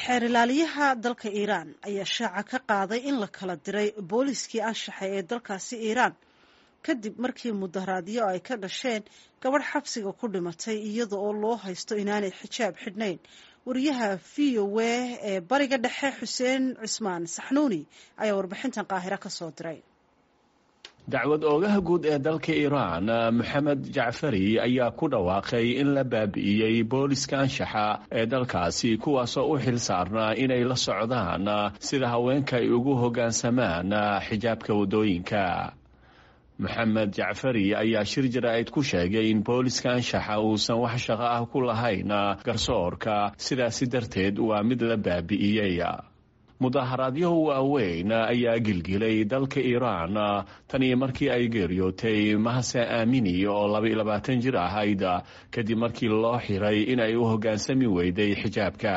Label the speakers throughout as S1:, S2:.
S1: xeer ilaaliyaha dalka iiraan ayaa shaaca ka qaaday in la kala diray booliiskii anshaxa ee dalkaasi iiraan kadib markii mudaharaadyo ay ka dhasheen gabadh xabsiga ku dhimatay iyada oo loo haysto inaanay xijaab xidhnayn wariyaha v o a ee bariga dhexe xuseen cismaan saxnuuni ayaa warbixintan qaahiro ka soo diray
S2: dacwad oogaha guud ee dalka iiraan moxamed jacfari ayaa ku dhawaaqay in la baabi'iyey booliska anshaxa ee dalkaasi kuwaasoo u xil saarnaa inay la socdaan sida haweenka ay ugu hoggaansamaan xijaabka waddooyinka moxamed jacfari ayaa shir jaraa'id ku sheegay in booliska anshaxa uusan wax shaqo ah ku lahayn garsoorka sidaasi darteed waa mid la baabi'iyey mudaharaadyahu waaweyn ayaa gilgilay dalka iiraan tan iyo markii ay geeriyootay mahase aamini oo labaiyo labaatan jir ahayd kadib markii loo xiray in ay u hoggaansami weyday xijaabka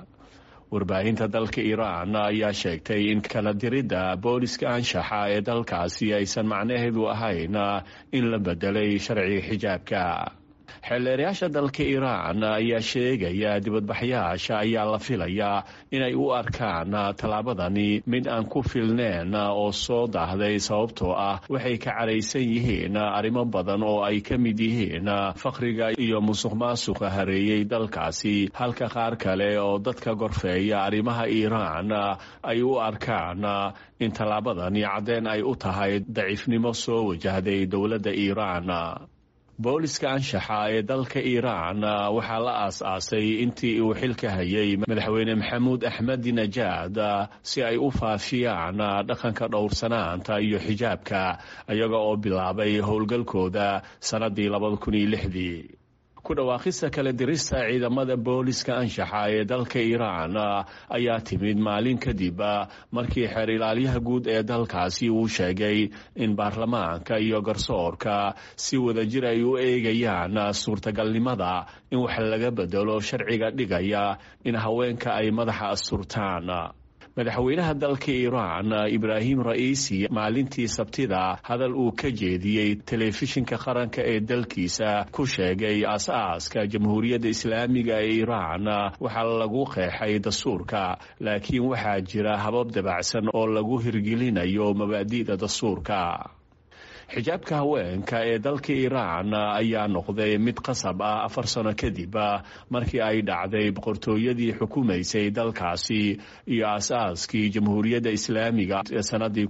S2: warbaahinta dalka iiraan ayaa sheegtay in kala diridda booliska anshaxa ee dalkaasi aysan macnaheedu ahayn in la bedelay sharciga xijaabka xeelleerayaasha dalka iiraan ayaa sheegaya dibadbaxyaasha ayaa la filayaa inay u arkaan tallaabadani mid aan ku filneen oo soo daahday sababtoo ah waxay ka caraysan yihiin arrimo badan oo ay ka mid yihiin faqriga iyo musuq maasuqa hareeyey dalkaasi halka qaar kale oo dadka gorfeeya arrimaha iiraan ay u arkaan in tallaabadani caddeen ay u tahay daciifnimo soo wajahday dowladda iiraan booliska anshaxa ee dalka iiraan waxaa la aas-aasay intii uu xilka hayay madaxweyne maxamuud axmed najaad si ay u faafiyaan dhaqanka dhowrsanaanta iyo xijaabka iyaga oo bilaabay howlgalkooda sannaddii labada kun iyo lixdii ku dhawaaqista kala dirista ciidamada booliska anshaxa ee dalka iiraan ayaa timid maalin kadib markii xeer ilaalyaha guud ee dalkaasi uu sheegay in baarlamaanka iyo garsoorka si wadajir ay u eegayaan suurtagalnimada in wax laga bedelo sharciga dhigaya in haweenka ay madaxa asturtaan madaxweynaha dalka iiraan ibraahim ra'iisi maalintii sabtida hadal uu ka jeediyey telefishinka qaranka ee dalkiisa ku sheegay as-aaska jamhuuriyadda islaamiga ee iiraan waxaa lagu qeexay dastuurka laakiin waxaa jira habab dabacsan oo lagu hirgelinayo mabaadi'da dastuurka xijaabka haweenka ee dalka iiraan ayaa noqday mid qasab ah afar sano kadib markii ay dhacday boqortooyadii xukumaysay dalkaasi iyo aas-aaskii jamhuuriyadda islaamiga ee sannaddii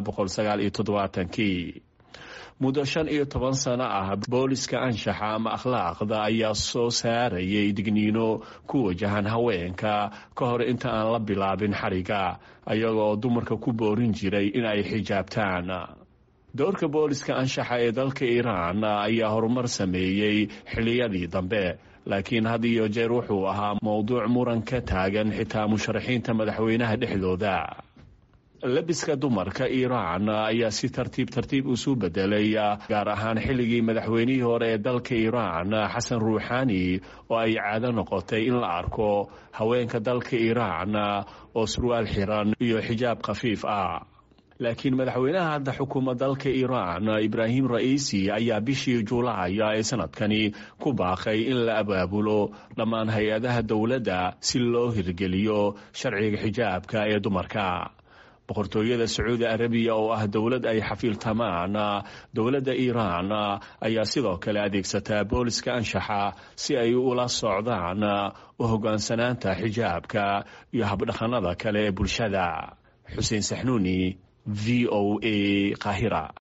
S2: kii muddo shan iyo toban sano ah booliska anshaxa ama akhlaaqda ayaa soo saarayay digniino ku wajahan haweenka ka hor inta aan la bilaabin xariga ayagoo dumarka ku boorin jiray in ay xijaabtaan doorka booliska anshaxa ee dalka iiraan ayaa horumar sameeyey xilliyadii dambe laakiin had iyo jeer wuxuu ahaa mowduuc muran ka taagan xitaa musharaxiinta madaxweynaha dhexdooda labiska dumarka iiraan ayaa si tartiib tartiib isu bedelay gaar ahaan xilligii madaxweynihii hore ee dalka iiraan xasan ruuxaani oo ay caado noqotay in la arko haweenka dalka iiraan oo surwaal xiran iyo xijaab khafiif ah laakiin madaxweynaha hadda xukuma dalka iiraan ibraahim ra'iisi ayaa bishii juulaay ee sanadkani ku baaqay in la abaabulo dhammaan hay-adaha dowladda si loo hirgeliyo sharciga xijaabka ee dumarka boqortooyada sacuudi arabiya oo ah dowlad ay xafiiltamaan dowladda iiraan ayaa sidoo kale adeegsataa booliska anshaxa si ay ula socdaan u hoggaansanaanta xijaabka iyo habdhaqannada kale ee bulshada xuseen saxnuuni v o a qahira